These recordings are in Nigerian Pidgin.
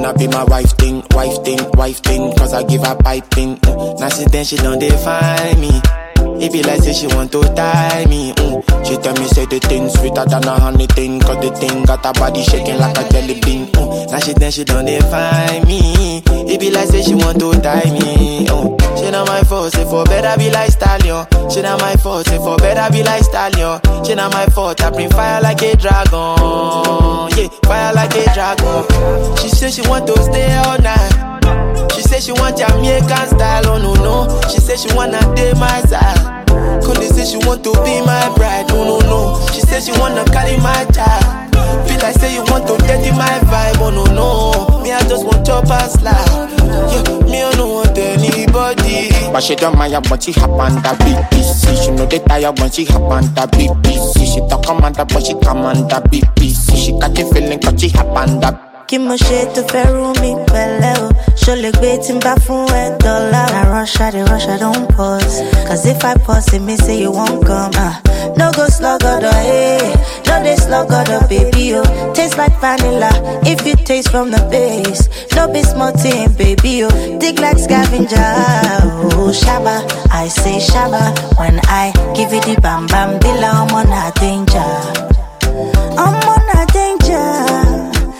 wanna be my wife thing, wife thing, wife thing, cause I give her piping. Mm. Now since then she don't define me. It be like say she want to tie me. Mm. She tell me say the thing sweeter than a honey thing, cause the thing got her body shaking like a jelly bean. Mm. Now she then she don't define me. It be like say she want to tie me. Mm. She not my fault, say for better be like stallion. She not my fault, say for better be like stallion. She not my fault, I bring fire like a dragon. Yeah, fire like a dragon. She say she want to stay all night. She say she want Jamaican style, oh no no. She say she wanna date my side. Cause say she want to be my bride, oh no no. She say she wanna carry my child. Feel like say you want to dirty my vibe, oh no no. Me I just want chop and slide. Yeah, me I don't want anybody. But she don't mind when she hop on the BBC. She know they tired when she hop on the BBC. She talk commander but she commander BBC. She got the feeling cause she hop on the kí mo ṣe tó fẹ́ rú mi pẹ̀lẹ́ o ṣó lè gbé tí n bá fún ẹ dọ́là. na rush i dey rush i don pause cause if i pause e mean say you wan come. Uh, no go sluggodo eh no dey sluggodo baby o taste like vanilla if you taste from the base no be small thing baby o dig like scavenger oh shaba i say shaba when i give you the bam bam bila ọmọ na danger ọmọ na danger.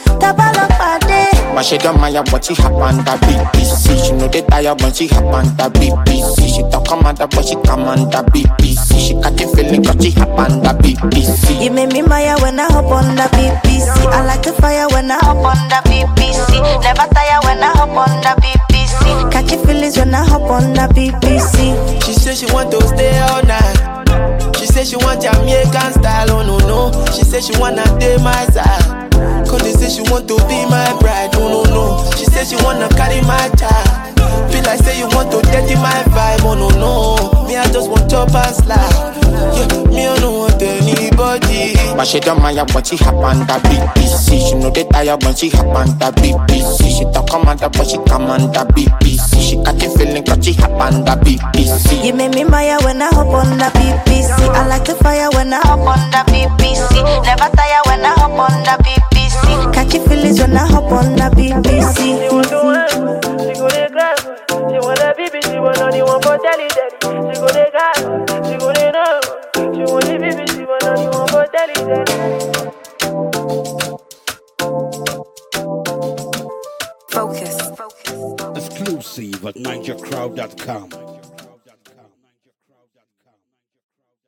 But she don't mind when she hop on the BBC. She know they tired when she hop on the BBC. She talk commander but she command the BBC. She got the feeling cause she hop on the BBC. You make me maya when I hop on the BBC. I like the fire when I hop on the BBC. Never tire when I hop on the BBC. Catch your feelings when I hop on the BBC. She say she want to stay all night. She say she want Jamaican style, oh no no. She say she wanna date my side. Cause they say she want to be my bride, oh no no. She say she wanna carry my child. Feel like say you want to dirty my vibe, oh no no. Me I just want chop and slide. Yeah, me I don't want anybody. But she don't mind when she hop on the BBC. She know they tired when she hop on the BBC. She talk commander but she command the BBC. She got the feeling cause she hop on the BBC. You make me maya when I hop on the BBC. I like the fire when I hop on the BBC. Never tire when I hop on the BBC. Catch your feelings when I hop on the BBC. She want to work, she go dey grind. She want a baby, she want only one for telly daddy. She go dey grind, she go dey know. She want the baby, she want only one for telly daddy. Focus. Focus. Exclusive at NigerCrowd.com.